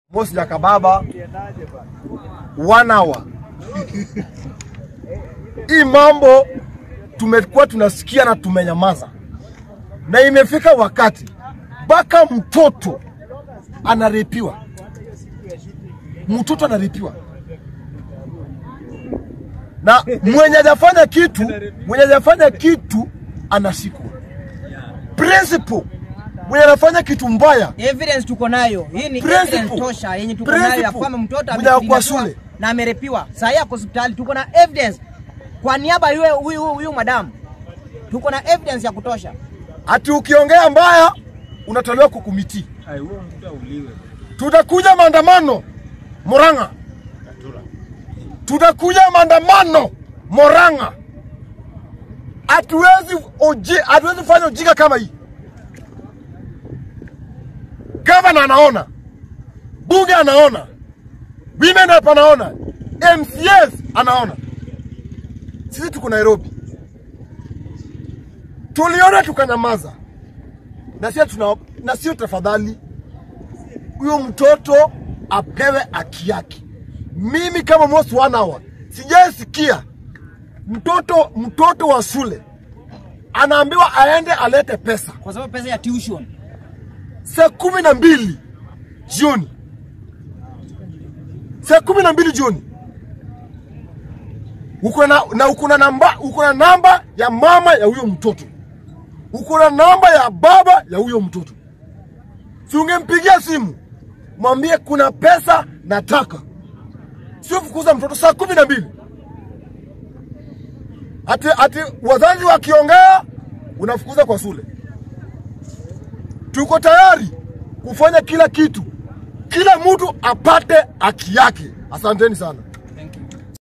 Mosi Jakababa one hour. Hii mambo tumekuwa tunasikia na tumenyamaza, na imefika wakati mpaka mtoto anarepiwa, mtoto anarepiwa na mwenye hajafanya kitu, mwenye hajafanya kitu anashikwa. Principal mwenye anafanya kitu mbaya Evidence tuko nayo. Hii ni Principal. evidence tosha yenye tuko nayo ya Principal. kwamba mtoto Mwenye ako kwa amepiga shule. na amerepiwa. Sasa yako hospitali tuko na evidence kwa niaba ya huyu huyu huyu madam. Tuko na evidence ya kutosha. ati ukiongea mbaya unatolewa kwa komiti. Tutakuja maandamano Murang'a, tutakuja maandamano Murang'a. Hatuwezi oji, hatuwezi fanya ujinga kama hii. Gavana anaona, bunge anaona, women rep anaona, MCS anaona. Sisi tuko Nairobi, tuliona tukanyamaza, na sio tuna na sio tafadhali, huyo mtoto apewe haki yake. Mimi kama most one hour sijaisikia mtoto mtoto wa shule anaambiwa aende alete pesa Kwa sababu pesa ya tuition. saa kumi na mbili jioni, saa kumi na mbili jioni uko na, na uko na namba uko na namba ya mama ya huyo mtoto, uko na namba ya baba ya huyo mtoto, si ungempigia simu mwambie kuna pesa nataka, sio fukuza mtoto saa kumi na mbili ati, ati wazazi wakiongea unafukuza kwa shule. Tuko tayari kufanya kila kitu, kila mtu apate haki yake. Asanteni sana.